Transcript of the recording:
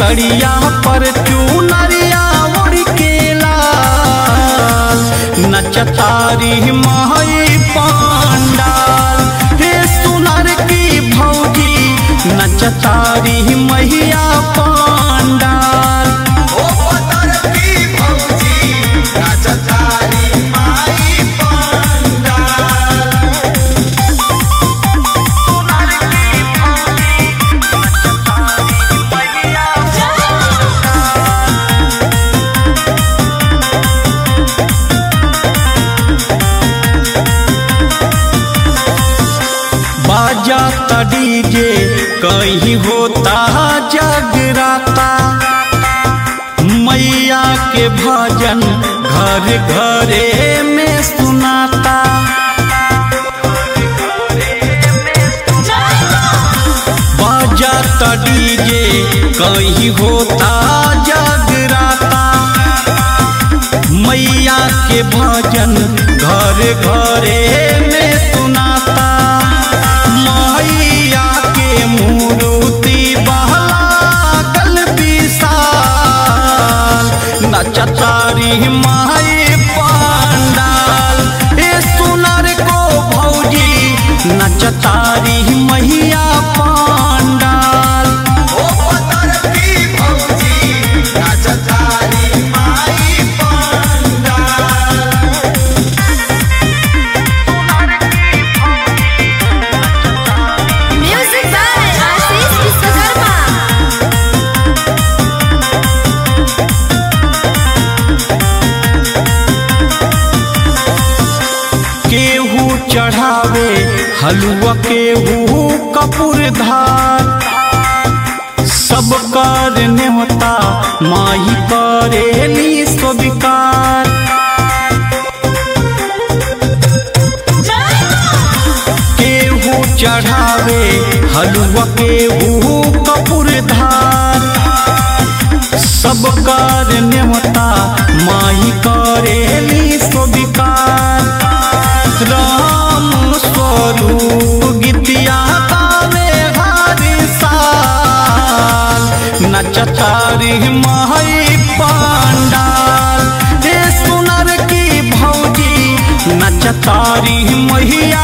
सड़िया पर चूनरिया उड़ के लाल नचतारी माई पांडाल हे सुनर की भौजी नचतारी मैया पांडाल ओ पतर की भौजी नाचतारी माई पांडाल बाजा डीजे कहीं होता जगराता मैया के भजन घर घरे में सुनाता बाजा डीजे कहीं होता जगराता मैया के भजन घर घरे में सुनाता मैया के मूर्ति बहलागल विशाल नचतारी माई पांडाल ए सुनर को भौजी नचतारी मैया पांडाल ओ पतर की भौजी नाचतारी माई pandal Music by Ashish Vishwakarma. केहू चढ़ावे हलुआ केहू कपूर धार सब कर नेवता माही करेली स्वीकार केहू चढ़ावे हलुआ केहू कपूर धार सब कर नेवता माही करेली स्वीकार राम स्वरूप गीतिया गावे हर साल नचतारी माई पांडाल हे सुनर की भौजी नचतारी मैया